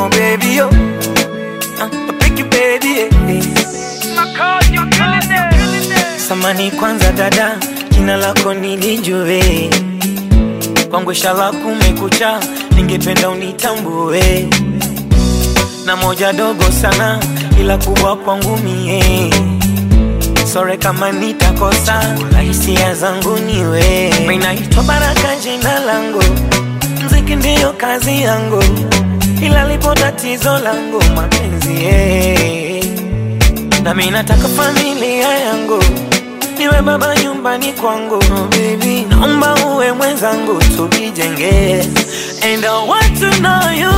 baby, oh. Uh, pick you, baby, eh. Samani kwanza dada, jina lako nilijue, kwangu shala kumekucha, ningependa unitambue, na moja dogo sana, ila kubwa kwangu mie sore kama nitakosa, hisia zangu niwe. Mimi naitwa Baraka jina langu, mziki ndiyo kazi yangu, ila lipo tatizo langu mapenzi eh. Na mimi nataka familia yangu niwe baba nyumbani kwangu oh, baby, naomba uwe mwenzangu tujijenge, and I want to know you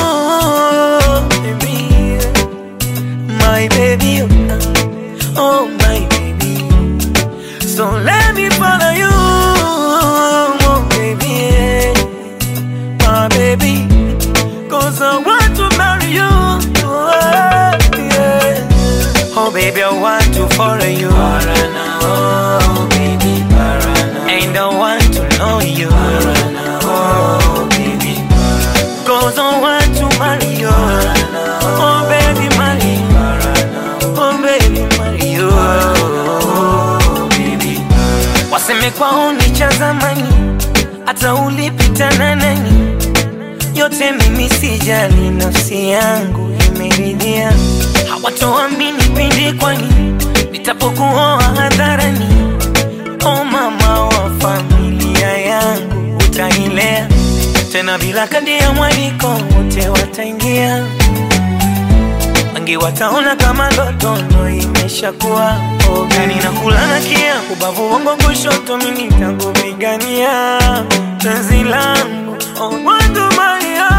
baby, my baby, oh my baby, so let me follow you, oh baby, my baby, cause I want to marry you, oh, yeah. Oh baby, I want to follow you. Parana, oh baby, Parana. And I want to know you. Parana, oh baby, Parana. Cause I want to marry you. Parana, oh baby, marry. Parana, oh baby, marry you. Oh baby, Parana. Waseme kwao ni cha zamani, hata ulipita na nani, yote mimi sijali, nafsi yangu imeridhia hawatoamini pindi, kwani nitapokuoa hadharani. O mama wa familia yangu, utailea tena bila kadi ya mwaliko, wote wataingia, wengi wataona kama ndoto ndo imeshakuwa ogani na kulana kia ubavu wangu kushoto, mimi nitakupigania penzi langu oh, wandumalia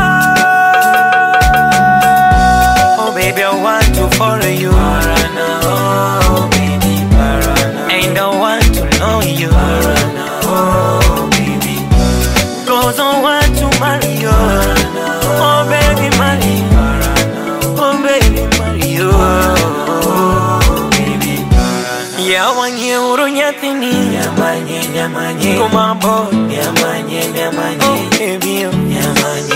Oh baby, I want to follow you. Parana, oh baby, Parana. And I want to know you. Parana, oh baby, Parana. Cause I want to marry you. Parana, oh baby, marry. Parana, oh baby, marry you. Oh baby, Parana. Yawanye urunyathini. Nyamanye, nyamanye. Kumambo. Nyamanye, nyamanye. Oh baby, oh. Nyamanye.